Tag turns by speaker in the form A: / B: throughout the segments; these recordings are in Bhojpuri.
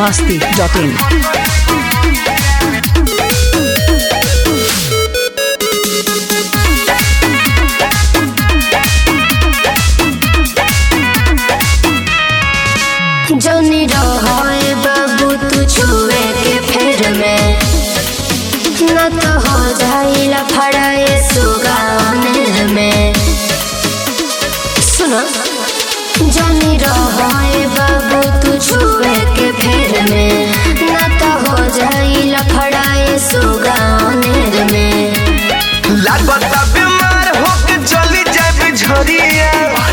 A: masti.in.
B: जौनी रहे बाबू तू छुए के फेर में न तो हो जाइला फड़ाए सुगाने में सुनो जौनी रहे बाबू तू छुए के फेर में न तो हो जाइला फड़ाए सुगाने में
C: लागता बीमार होके चली जाए झरिया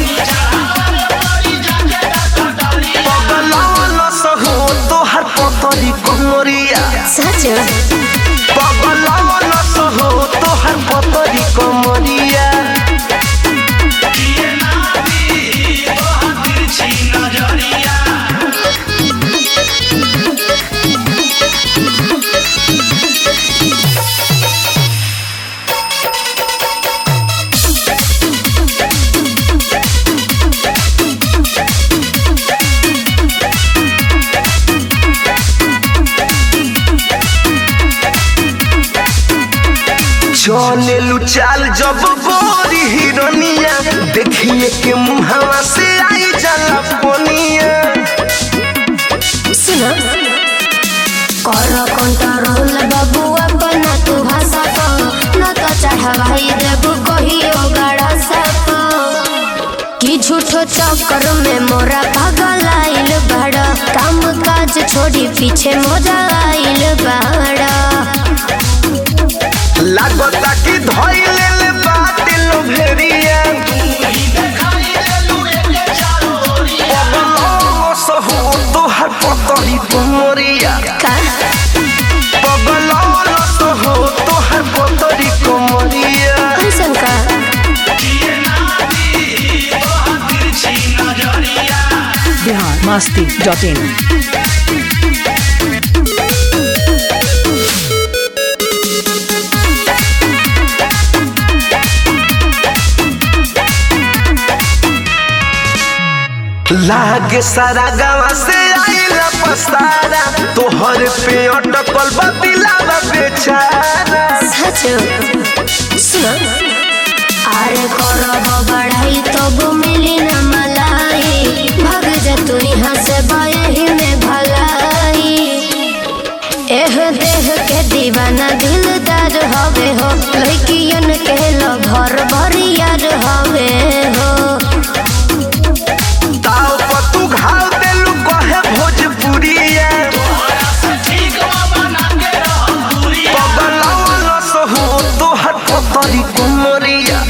C: पगलावन सहो तोहर पतरी कमरिया
B: सच
C: पगलावन सहो तोहर पतरी कमरिया चले लू चाल जब बोरी हिरनिया देखिए के मुहावा से आई जाला पनिया
B: सुनो कर कंट्रोल बाबू अपना तू भाषा को न तो चढ़ाई देबू कहियो गड़ा सको कि झूठो चक्कर में मोरा पागल आइल बड़ा काम काज छोड़ी पीछे मोरा आइल बड़ा
C: लागता कि धइले ले बात लोभेरिया पगलाओ सहु तोहर पतरी कमरिया
B: का
C: पगलाओ सहु तोहर पतरी कमरिया
B: कैसन का
A: Bihar masti.in.
C: लागे सारा गाँव से आइला पसारा तोहर पे अटकल बतिलावा बेचारा
B: सच सुनो अरे करब बढ़ाई तब मिली न मलाई भाग जा तू यहाँ से बयही में भलाई एह देह के दीवाना दिलदार हवे हो लड़कियन के लो घर बरियार हवे हो
C: ताव पर तू घाव देलू कहे भोजपुरिया पगलावन सहु तोहर पतरी कमरिया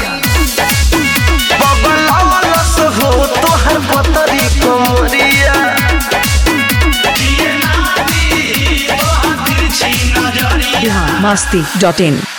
C: पगलावन सहु तोहर पतरी कमरिया
A: Bihar masti.in.